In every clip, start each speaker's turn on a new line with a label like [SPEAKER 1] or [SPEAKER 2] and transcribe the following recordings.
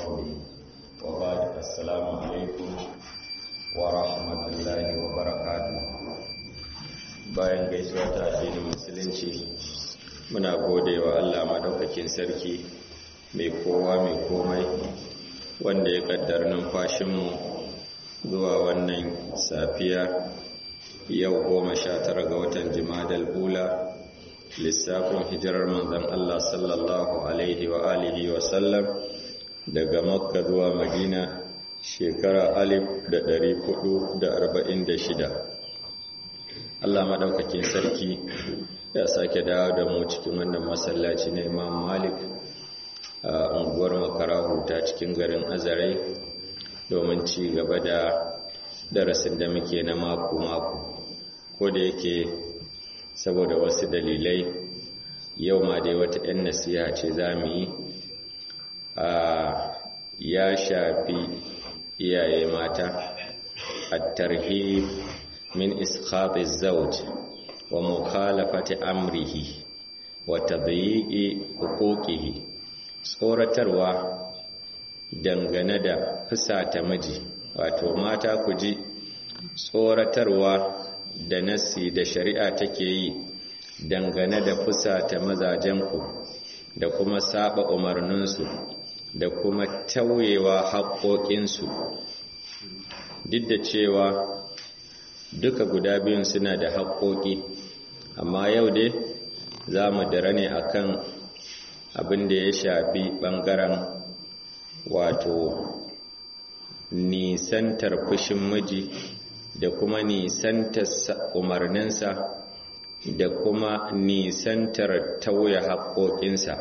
[SPEAKER 1] قوله وبعد السلام عليكم ورحمة الله وبركاته bayan gaisuwa ta addinin musulunci muna gode wa Allah madaukakin sarki mai kowa mai komai wanda ya kaddar numfashinmu zuwa wannan safiya yau goma sha tara ga watan jimadal ula lissafin hijirar manzan Allah sallallahu alaihi wa alihi wa sallam daga makka zuwa madina shekara alif da ɗari hudu da arba'in da shida Allah maɗaukakin sarki ya sake dawo da mu cikin wannan masallaci na imam malik a unguwar makarahu ta cikin garin azarai domin ci gaba da darasin da muke na mako-mako ko da yake saboda wasu dalilai yau ma dai wata 'yan nasiha ce za mu yi a ya shafi iyaye mata a tarhib min iskhati zawj wa mukhalafati amrihi wa tadyiqi huquqihi tsoratarwa dangane da fusata miji wato mata ku ji tsoratarwa da nassi da shari'a take yi dangane da fusata mazajenku da kuma saba umarninsu da kuma tauyewa haƙoƙinsu duk da cewa duka guda biyun suna da haƙoƙi amma yau dai za mu dara ne akan abin da ya shafi ɓangaren wato nisantar fushin miji da kuma nisantar umarninsa da kuma nisantar tauye haƙoƙinsa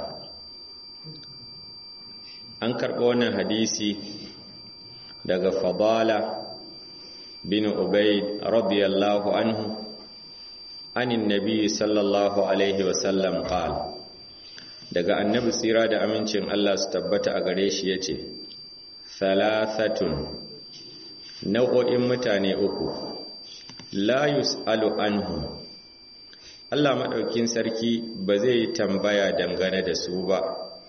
[SPEAKER 1] an karɓi wannan hadisi daga fadala bin ubaid radiyallahu anhu anin nabi sallallahu alaihi wasallam qal daga annabi tsira da amincin Allah su tabbata a gare shi yace thalathatun nau'o'in mutane uku la yus'alu anhum Allah maɗaukin sarki ba zai yi tambaya dangane da su ba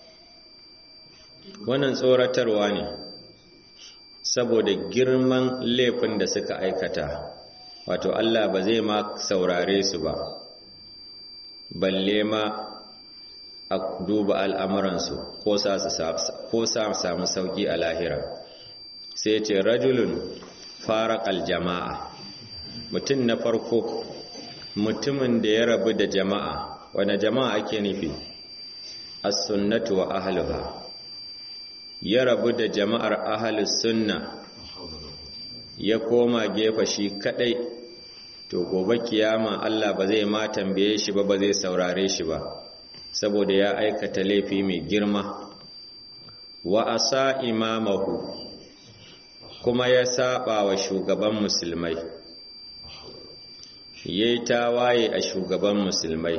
[SPEAKER 1] wannan tsoratarwa ne saboda girman laifin da suka aikata wato Allah ba zai ma saurare su ba balle ma a duba al'amuransu ko sa samu sauƙi a lahira sai ce rajulun fara jama'a mutum na farko mutumin da ya rabu da jama'a wane jama'a ake nufi as-sunnatu wa ahluha ya rabu da jama'ar ahlus sunna ya koma gefa shi kadai to gobe kiyama Allah ba zai ma tambaye shi ba ba zai saurare shi ba saboda ya aikata laifi mai girma wa asa imamahu kuma ya saba wa shugaban musulmai ya yi tawaye a shugaban musulmai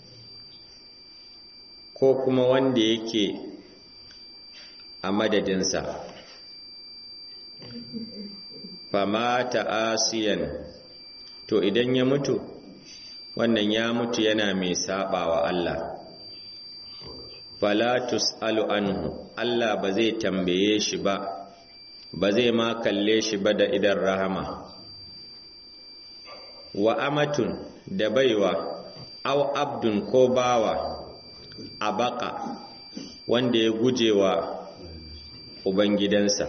[SPEAKER 1] ko kuma wanda yake a madadinsa famata asiyan to idan ya mutu wannan ya mutu yana mai saba wa Allah falatus alu anhu Allah ba zai tambaye shi ba ba zai ma kalle shi ba da idan rahama wa amatun da baiwa aw abdun ko bawa a baka wanda ya guje wa ubangidansa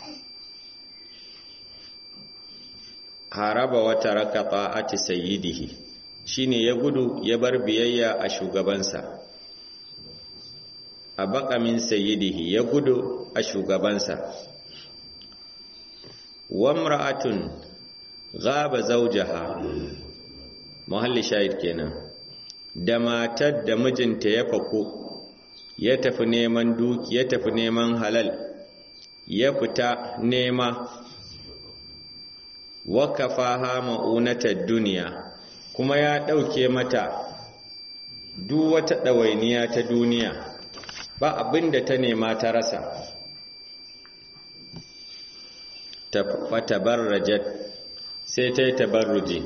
[SPEAKER 1] haraba wata raka ta'ati sayyidihi shine ya gudu ya bar biyayya a shugabansa a baka min sayyidihi ya gudu a shugabansa wa imra'atun gaba zaujaha muhalli shahid kenan da matar da mijinta ya fako ya tafi neman duki ya tafi neman halal ya fita nema wakafaha ma'unatar duniya kuma ya ɗauke mata duk wata ɗawainiya ta duniya ba abin da ta nema ta rasa tabarrajat sai ta yi tabarruji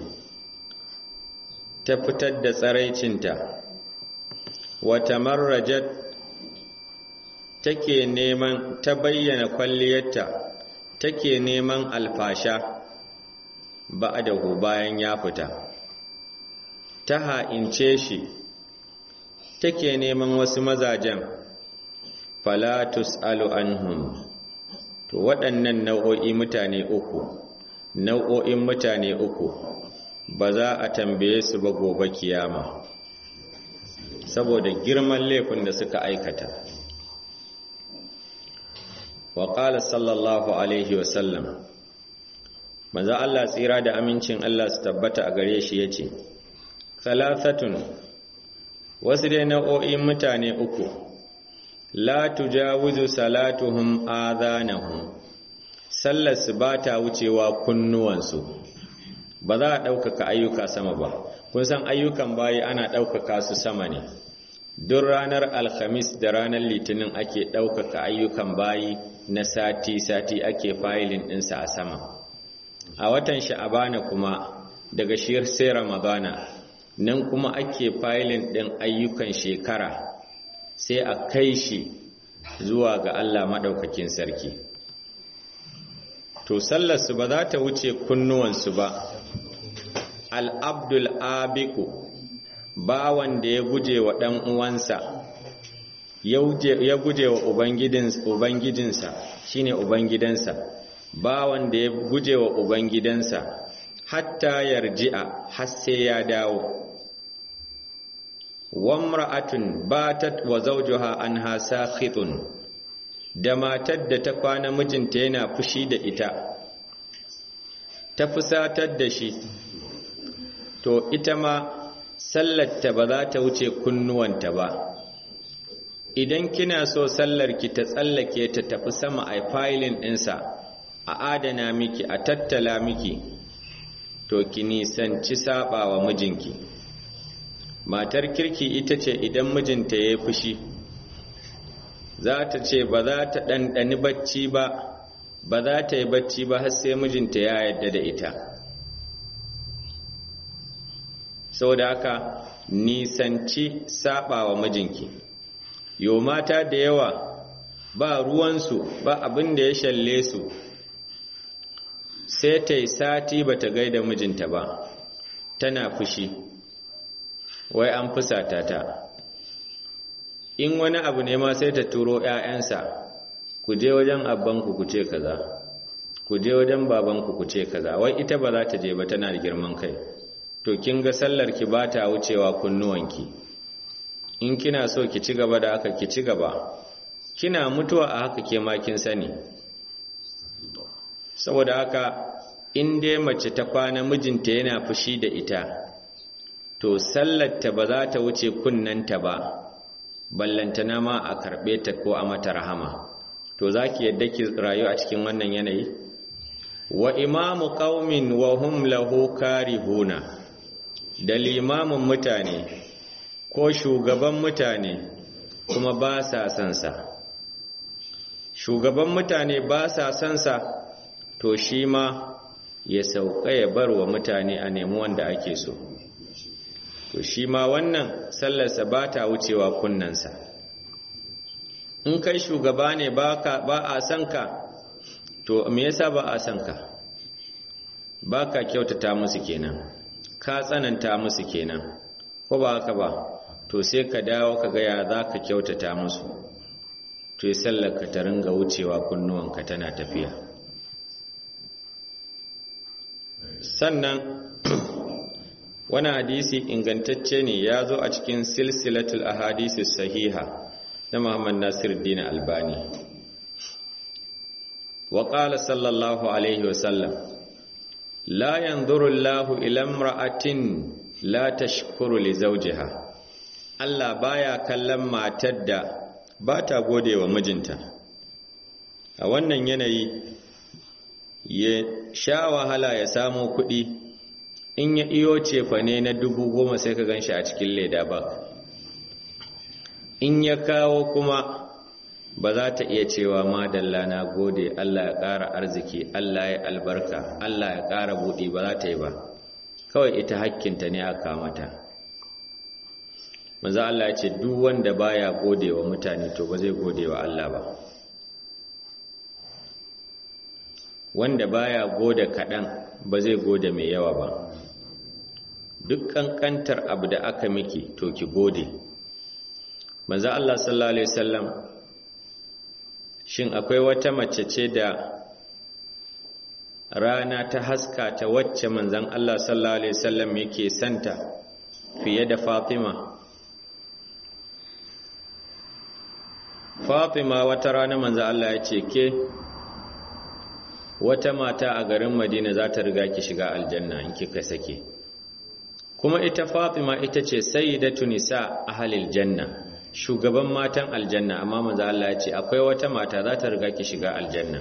[SPEAKER 1] ta fitar da tsaraicinta wata marrajat take neman ta bayyana kwalliyarta take neman alfasha ba'dahu bayan ya fita ta ha'ince shi take neman wasu mazajen falatus alu anhum to waɗannan nau'o'i mutane uku nau'o'in mutane uku ba za a tambaye su ba gobe kiyama saboda girman laifin da suka aikata wa qala sallallahu alaihi wa sallam manzo Allah tsira da amincin Allah su tabbata a gare shi yace thalathatun wasu dai nau'o'in mutane uku la tujawizu salatuhum adhanahum sallar su ba ta wucewa kunnuwansu ba za a ɗaukaka ayyuka sama ba kun san ayyukan bayi ana ɗaukaka su sama ne duk ranar alhamis da ranar litinin ake ɗaukaka ayyukan bayi na sati-sati ake fayilin ɗinsa a sama a watan sha'abana kuma daga shiyar sai ramadana nan kuma ake fayilin ɗin ayyukan shekara sai a kai shi zuwa ga Allah maɗaukakin sarki to sallarsu ba za ta wuce kunnuwansu ba al'abdul abiku bawan da ya guje wa ɗan uwansa ya guje wa ubangijinsa shine ubangidansa bawan da ya guje wa ubangidansa hatta yarji'a har sai ya dawo wamra'atun batat wa zawjuha anha sakhitun da matar da ta kwana mijinta yana fushi da ita ta fusatar da shi to ita ma sallarta ba za ta wuce kunnuwanta ba idan kina so sallarki ta tsallake ta tafi sama a filin ɗinsa a adana miki a tattala miki to ki nisanci saba wa mijinki matar kirki ita ce idan mijinta ya yi fushi za ta ce ba za ta ɗanɗani bacci ba ba za ta yi bacci ba har sai mijinta ya yadda da ita saboda haka nisanci saba wa mijinki yo mata da yawa ba ruwansu ba abin da ya shalle su sai ta yi sati ba ta gaida mijinta ba tana fushi wai an fusata ta in wani abu ne ma sai ta turo ‘ya'yansa ku je wajen abbanku ku ce kaza ku je wajen babanku ku ce kaza wai ita ba za ta je ba tana da girman kai to kin ga sallar ki ba ta wucewa kunnuwanki in kina so ki ci gaba da haka ki ci gaba kina mutuwa a haka ke ma kin sani saboda haka in dai mace ta kwana mijinta yana fushi da ita to sallarta ba za ta wuce kunnanta ba ballantana ma a karɓe ta ko a mata rahama to za ki yadda ki rayu a cikin wannan yanayi wa imamu qaumin wa hum lahu karihuna da limamin mutane ko shugaban mutane kuma ba sa son sa shugaban mutane ba sa son sa to shi ma ya sauka ya bar wa mutane a nemi wanda ake so to shi ma wannan sallarsa ba ta wucewa kunnansa in kai shugaba ne ba a son ka to me yasa ba a son ka ba ka kyautata musu kenan ka tsananta musu kenan ko ba haka ba to sai ka dawo ka gaya za ka kyautata musu to yi sallarka ta ringa wucewa kunnuwanka tana tafiya sannan wani hadisi ingantacce ne ya zo a cikin silsilatul ahadisi sahiha na Muhammad Nasiruddin Albani wa qala sallallahu alaihi wa sallam la yanzuru Allahu ila imra'atin la tashkuru li zawjiha Allah baya kallon matar da ba ta gode wa mijinta a wannan yanayi ya sha wahala ya samo kuɗi in ya iyo cefa ne na dubu goma sai ka ganshi a cikin leda ba in ya kawo kuma ba za ta iya cewa madalla na gode Allah ya ƙara arziki Allah ya albarka Allah ya ƙara buɗi ba za ta yi ba kawai ita hakkinta ne aka mata manzo Allah ya ce duk wanda baya gode wa mutane to ba zai gode wa Allah ba wanda baya gode kaɗan ba zai gode mai yawa ba duk ƙanƙantar abu da aka miki to ki gode manzo Allah sallallahu alaihi wasallam shin akwai wata mace ce da rana ta haska ta wacce manzon Allah sallallahu alaihi wasallam yake santa fiye da Fatima Fatima wata rana manzo Allah ya ce ke wata mata a garin Madina za ta riga ki shiga aljanna in kika sake kuma ita Fatima ita ce sayyidatu nisa ahlil janna shugaban matan aljanna amma manzo Allah ya ce akwai wata mata za ta riga ki shiga aljanna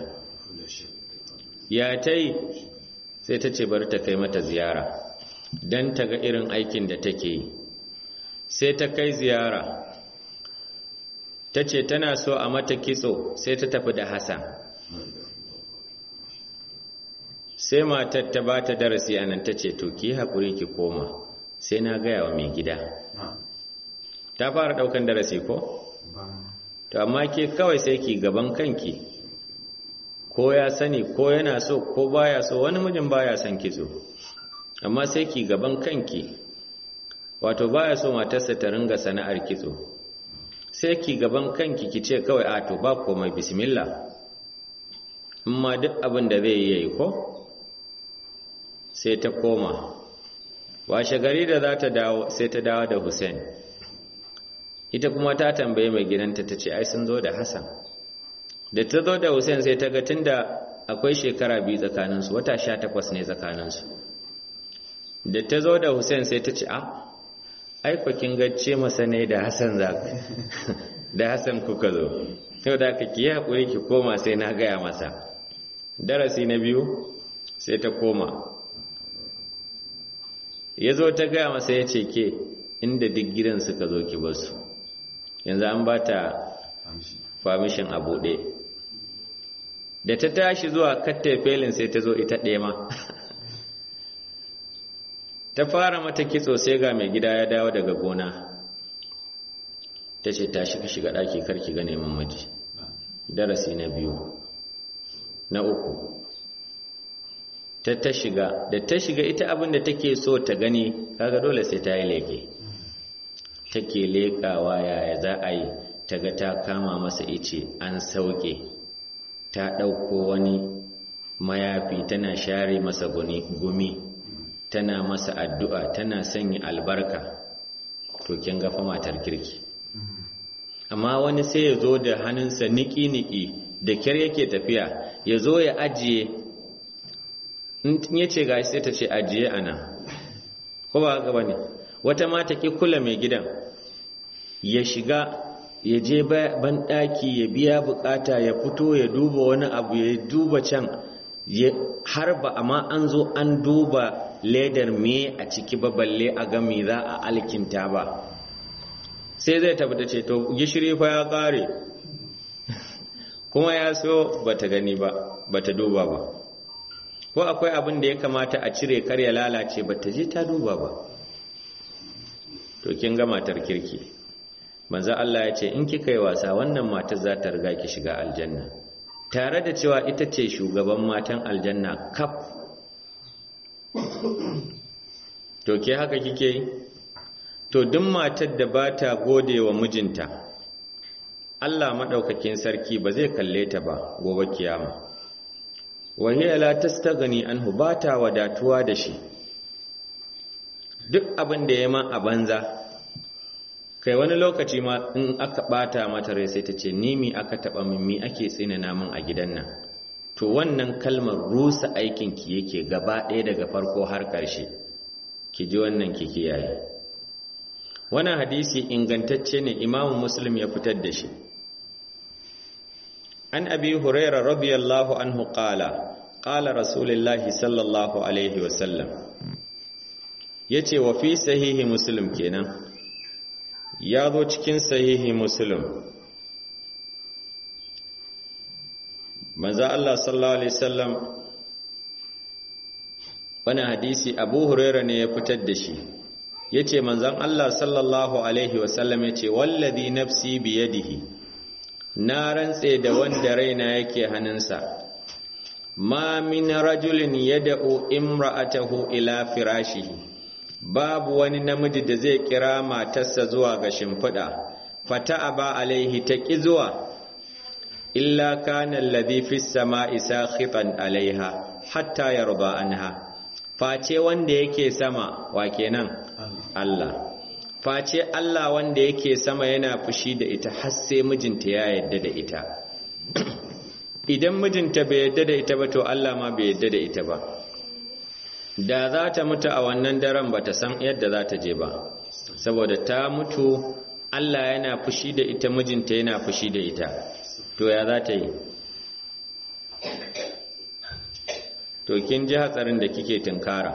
[SPEAKER 1] ya tai sai ta ce bari ta kai mata ziyara dan ta ga irin aikin da take yi sai ta kai ziyara ta ce tana so a mata kitso sai ta tafi da Hassan sai matar ta ba ta darasi a nan ta ce to ki haƙuri ki koma sai na gaya wa mai gida ta fara ɗaukan darasi ko? to amma ke kawai sai ki gaban kanki ko ya sani ko yana so ko baya so wani mijin baya son kitso amma sai ki gaban kanki wato baya so matarsa ta ringa sana'ar kitso sai ki gaban kanki ki ce kawai a to ba komai bismillah in ma duk abin da zai yi ko sai ta koma washe gari da za ta dawo sai ta dawo da Hussein ita kuma ta tambaye mai gidanta ta ce ai sun zo da Hassan da ta zo da Hussein sai ta ga tunda akwai shekara biyu tsakaninsu wata sha takwas ne tsakaninsu da ta zo da Hussein sai ta ce a ai kin gacce masa ne da Hassan za da Hassan kuka zo yau da ka ki haƙuri ki koma sai na gaya masa darasi na biyu sai ta koma ya zo ta gaya masa ya ce ke inda duk gidan suka zo ki basu yanzu an ba ta famishin a buɗe da ta tashi zuwa katta felin sai ta zo ita ɗaya ma ta fara mata kitso sai ga mai gida ya dawo daga gona ta ce ta shiga shiga ɗaki karki ga neman miji darasi na biyu na uku ta ta shiga da ta shiga ita abin da take so ta gani kaga dole sai ta yi leke take lekawa yaya za a yi ta ga ta kama masa ice an sauke ta ɗauko wani mayafi tana share masa gumi tana masa addu'a tana sanya albarka to kin ga fa matar kirki amma wani sai ya zo da hannunsa niki-niki da kyar yake tafiya ya zo ya ajiye in ya ce gashi sai ta ce ajiye ana ko ba gaba ne wata mata ki kula mai gidan ya shiga ya je banɗaki ya biya bukata ya fito ya duba wani abu ya duba can har ba amma an zo an duba ledar me a ciki ba balle a ga me za a alkinta ba sai zai tabbata ce to gishiri fa ya kare kuma ya so bata gani ba bata duba ba ko akwai abin da ya kamata a cire kar ya lalace bata je ta duba ba to kin ga matar kirki manzo Allah ya ce in kika yi wasa wannan matar za ta riga ki shiga aljanna tare da cewa ita ce shugaban matan aljanna kaf to ke haka kike yi to duk matar da ba ta gode wa mijinta Allah maɗaukakin sarki ba zai kalle ta ba gobe kiyama wahiya la tastaghni anhu ba ta wadatuwa da shi duk abin da ya ma a banza kai wani lokaci ma in aka bata mata rai sai ta ce ni mi aka taba min mi ake tsinana min a gidan nan to wannan kalmar rusa aikin ki yake gaba ɗaya daga farko har ƙarshe ki ji wannan ki kiyaye wannan hadisi ingantacce ne imamu muslim ya fitar da shi an abi huraira radiyallahu anhu qala qala rasulullahi sallallahu alaihi wasallam yace wa fi sahihi muslim kenan ya zo cikin sahihi muslim manzo Allah sallallahu alaihi wasallam wani hadisi Abu Huraira ne ya fitar da shi yace manzon Allah sallallahu alaihi wasallam yace wallazi nafsi biyadihi na rantse da wanda raina yake hannunsa ma min rajulin yad'u imra'atahu ila firashihi babu wani namiji da zai kira matarsa zuwa ga shimfiɗa fata'aba alaihi ta ƙi zuwa illa kana alladhi fis sama'i sakhitan alaiha hatta yarda anha face wanda yake sama wa kenan Allah face Allah wanda yake sama yana fushi da ita har sai mijinta ya yadda da ita idan mijinta bai yadda da ita ba to Allah ma bai yadda da ita ba da za ta mutu a wannan daren ba ta san yadda za ta je ba saboda ta mutu Allah yana fushi da ita mijinta yana fushi da ita to ya za ta yi to kin ji hatsarin da kike tunkara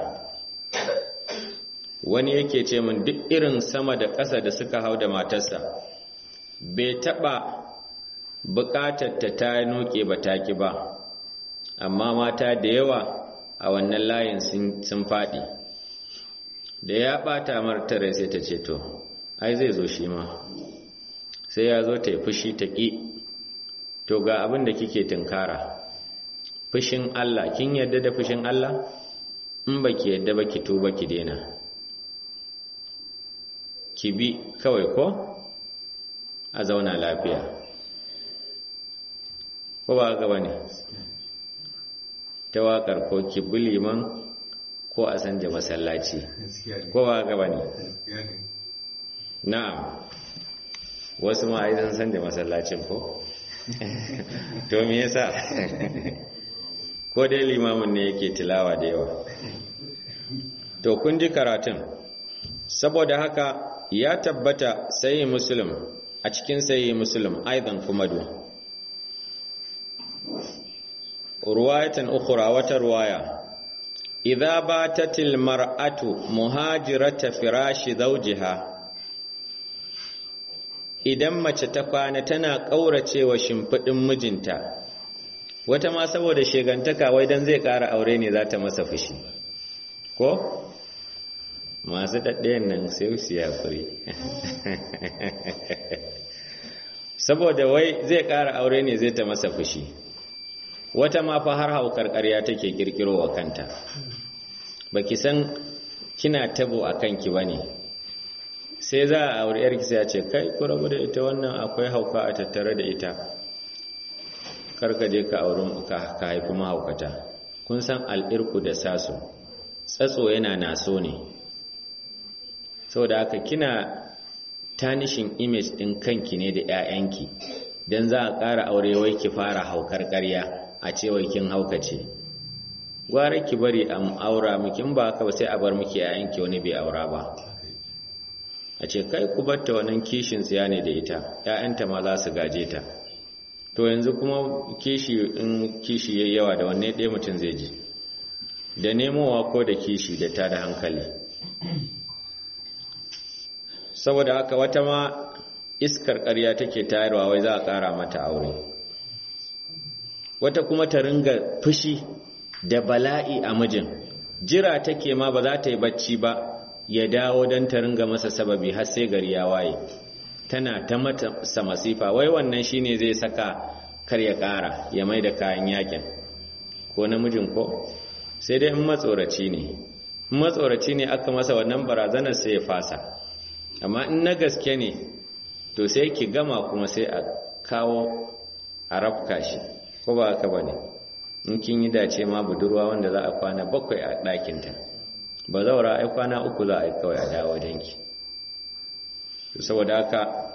[SPEAKER 1] wani yake ce min duk irin sama da ƙasa da suka hau da matarsa bai taɓa buƙatar ta ta noke ba taki ba amma mata da yawa a wannan layin sun faɗi da ya ɓata martare sai ta ce to ai zai zo shi ma sai ya zo ta yi fushi ta ƙi to ga abin da kike tunkara fushin Allah kin yadda da fushin Allah in ba ki yadda ba ki tuba ki daina ki bi kawai ko a zauna lafiya ko ba gaba ne ta waƙar ko ki bi liman ko a sanja masallaci ko ba gaba ne na'am wasu ma ai san sanja masallacin ko to me yasa ko dai limamin ne yake tilawa da yawa to kun ji karatun saboda haka ya tabbata sayi muslim a cikin sayi muslim aidan kuma do ruwayatan ukhra wata ruwaya idza batatil mar'atu muhajirata firashi zawjiha idan mace ta kwana tana kauracewa shimfidin mijinta wata ma saboda shegantaka wai dan zai ƙara aure ne za ta masa fushi ko masu daɗayen nan sai su yakuri saboda wai zai ƙara aure ne zai ta masa fushi wata ma fa har haukar ƙarya take ƙirƙiro wa kanta baki san kina tabo a kanki ba ne sai za a aure yarki sai ce kai ku rabu da ita wannan akwai hauka a tattare da ita karka je ka auren ka haifi mahaukata kun san al'irku da sasu tsatso yana naso ne saboda haka kina tanishin image ɗin kanki ne da 'ya'yanki don za a ƙara aure wai ki fara haukar ƙarya a cewa kin haukace gwara ki bari a aura miki in ba haka ba sai a bar miki 'ya'yanki wani bai aura ba a ce kai ku batta wannan kishin tsiya ne da ita 'ya'yanta ma za su gaje ta to yanzu kuma kishi in kishi yayi yawa da wanne ɗaya mutum zai ji da nemowa ko da kishi da ta da hankali saboda haka wata ma iskar ƙarya take tayarwa wai za a ƙara mata aure wata kuma ta ringa fushi da bala'i a mijin jira take ma ba za ta yi bacci ba ya dawo don ta ringa masa sababi har sai gari ya waye tana ta mata masifa wai wannan shine zai saka kar ya ƙara ya mai da kayan yakin ko namijin ko sai dai in matsoraci ne in matsoraci ne aka masa wannan barazanar sai ya fasa amma in na gaske ne to sai ki gama kuma sai a kawo a rafka shi ko ba haka ba ne in kin yi dace ma budurwa wanda za a kwana bakwai a ɗakinta ba zaura ai kwana uku za a yi kawai a dawo danki saboda haka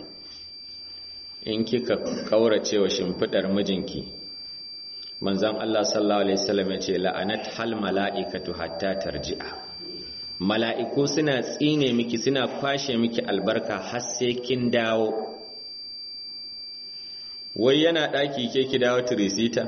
[SPEAKER 1] in kika kaurace wa shimfidar mijinki manzon Allah sallallahu alaihi wasallam ya ce la'anat hal mala'ikatu hatta tarji'a mala'iku suna tsine miki suna kwashe miki albarka har sai kin dawo wai yana daki ke ki dawo tirisita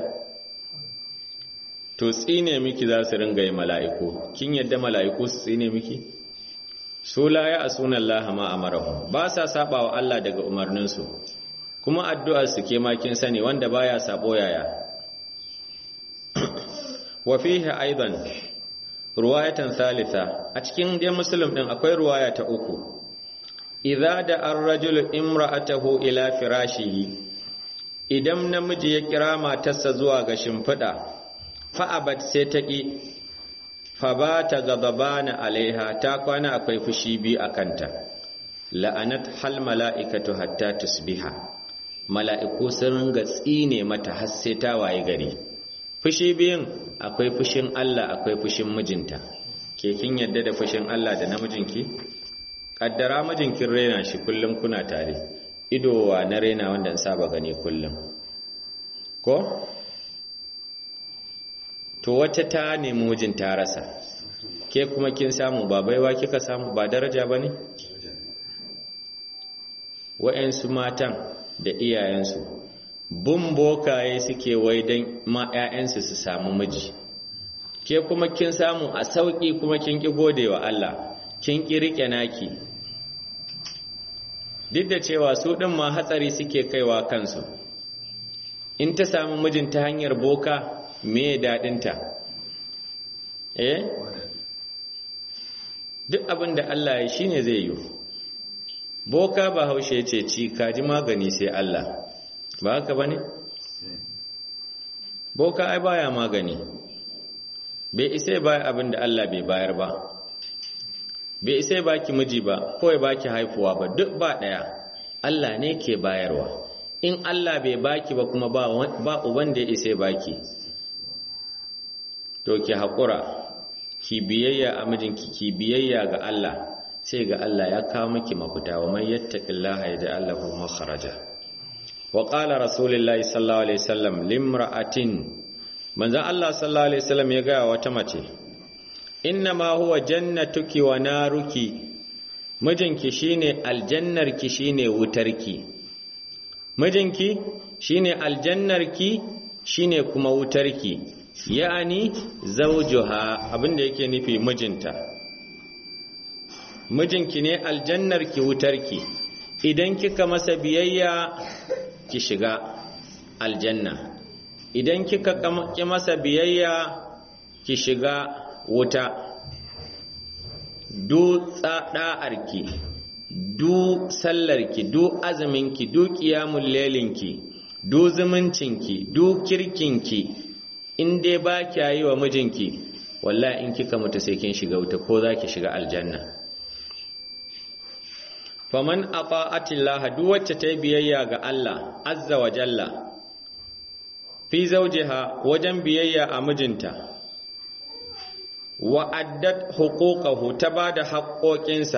[SPEAKER 1] to tsine miki za su ringa yi mala'iku kin yadda mala'iku su tsine miki su la ya asuna Allah ma amarahu ba sa saba wa Allah daga umarninsu kuma addu'ar su ke makin sani wanda baya sabo yaya wa fihi aidan ruwayatan thalitha a cikin dai muslim din akwai ruwaya ta uku idza da ar-rajulu imra'atahu ila firashihi idan namiji ya kira matarsa zuwa ga shimfiɗa fa'abat sai ta ƙi fa ba ta gababana alaiha ta kwana akwai fushi biyu a kanta la'anat hal mala'ikatu hatta tusbiha mala'iku sun ringa tsine mata har sai ta waye gari fushi biyun akwai fushin Allah akwai fushin mijinta ke kin yadda da fushin Allah da namijinki kaddara mijinkin rena shi kullum kuna tare idowa na rena wanda in saba gani kullum ko to wata ta nemi mijin ta rasa ke kuma kin samu ba baiwa kika samu ba daraja ba ne wa'yansu matan da iyayensu bun bokaye suke wai don ma 'ya'yansu su samu miji ke kuma kin samu a sauƙi kuma kin ƙi gode wa Allah kin ƙi riƙe naki duk da cewa su ɗin ma hatsari suke kaiwa kansu in ta samu mijin ta hanyar boka me daɗinta eh duk abin da Allah ya shi ne zai yi boka ba haushe ce ci kaji magani sai Allah ba haka ba ne? boka ai baya magani bai isa ba abin da Allah bai bayar ba bai isa baki miji ba ko ya baki haifuwa ba duk ba ɗaya Allah ne ke bayarwa in Allah bai baki ba kuma ba uban da ya isa baki to ki haƙura ki biyayya a mijinki ki biyayya ga Allah sai ga Allah ya kawo miki mafita wa man yattaqillaha yaj'al lahu makhraja wa qala rasulullahi sallallahu alaihi wasallam limra'atin manzon Allah sallallahu alaihi wasallam ya ga wata mace inna ma huwa jannatuki wa naruki mijinki shine aljannarki shine wutarki mijinki shine aljannarki shine kuma wutarki ya'ani zawjuha abinda yake nufi mijinta mijinki ne aljannarki wutarki idan kika masa biyayya ki shiga aljanna idan kika ki masa biyayya ki shiga wuta du da'arki du sallarki du azuminki du qiyamul lailinki du zumuncinki du kirkinki in dai ba kya yi wa mijinki wallahi in kika mutu sai kin shiga wuta ko za ki shiga aljanna faman ata'atillah duk wacce ta yi biyayya ga Allah azza wa jalla fi zawjiha wajen biyayya a mijinta wa addat huquqahu ta bada haƙoƙinsa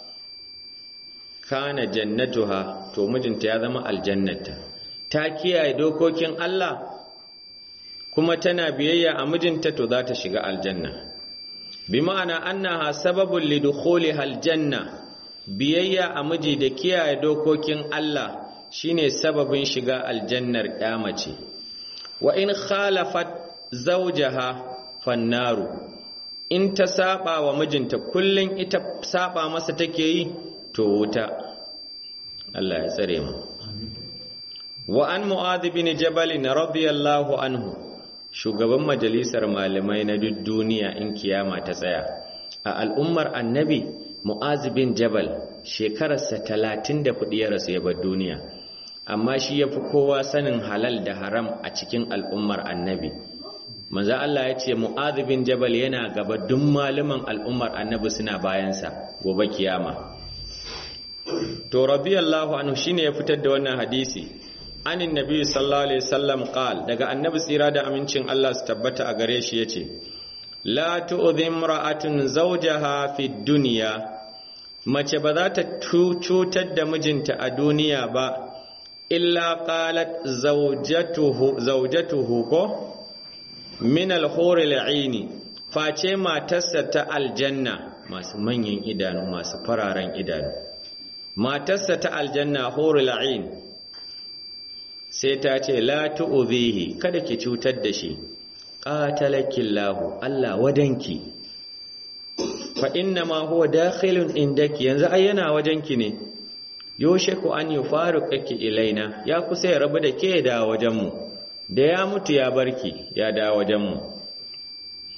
[SPEAKER 1] kana jannatuha to mijinta ya zama aljannata ta kiyaye dokokin Allah kuma tana biyayya a mijinta to za ta shiga aljanna bi ma'ana annaha sababun lidukhuliha aljanna biyayya a miji da kiyaye dokokin Allah shine sababin shiga aljannar mace wa in khalafat zawjaha fannaru in ta saba wa mijinta kullun ita saba masa take yi to wuta Allah ya tsare mu wa an mu'adh bin jabal radiyallahu anhu shugaban majalisar malamai na duk duniya in kiyama ta tsaya a al'ummar annabi mu'az bin jabal shekararsa talatin da kuɗi ya rasu ya bar duniya amma shi ya fi kowa sanin halal da haram a cikin al'ummar annabi manzo Allah ya ce mu'az bin jabal yana gaba duk malaman al'ummar annabi suna bayansa gobe kiyama to radiyallahu anhu shine ya fitar da wannan hadisi anin nabi sallallahu alaihi wasallam qal daga annabi tsira da amincin Allah su tabbata a gare shi yace la tu'dhi imra'atun zawjaha fi dunya mace ba za ta cutar da mijinta a duniya ba illa qalat zawjatuhu zawjatuhu ko min al-hur al-aini face matarsa ta aljanna masu manyan idanu masu fararen idanu matarsa ta aljanna hurul ain sai ta ce la tu'dhihi kada ki cutar da shi qatalakillahu Allah wadanki fa inna ma huwa dakhilun indaki yanzu ai yana wajenki ne yoshe ku an yufaruqaki ilaina ya kusa ya rabu da ke da wajenmu da ya mutu ya barki ya da wajenmu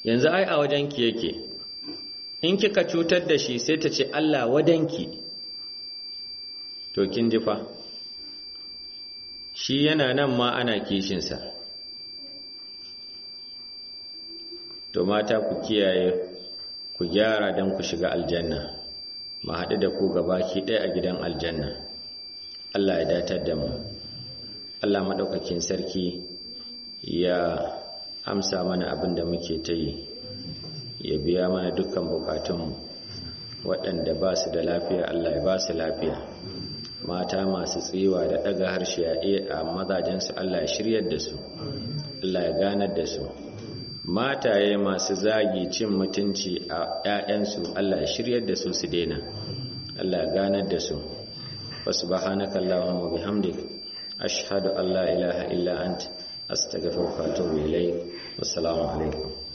[SPEAKER 1] yanzu ai a wajenki yake in kika cutar da shi sai ta ce Allah wadanki to kin ji fa shi yana nan ma ana kishinsa to mata ku kiyaye ku gyara don ku shiga aljanna ma haɗu da ku gabaki ɗaya a gidan aljanna Allah ya datar da mu Allah maɗaukakin sarki ya amsa mana abin da muke ta yi ya biya mana dukkan bukatunmu waɗanda ba su da lafiya Allah ya ba su lafiya mata masu tsiwa da ɗaga harshe a mazajensu Allah ya shiryar da su Allah ya ganar da su mataye masu zagi cin mutunci a ‘ya'yansu Allah ya shiryar da su su daina Allah ya ganar da su wasu bahanaka Allahumma bihamdik ashhadu an la ilaha illa ant astaghfiruka wa atubu ilayk wassalamu alaikum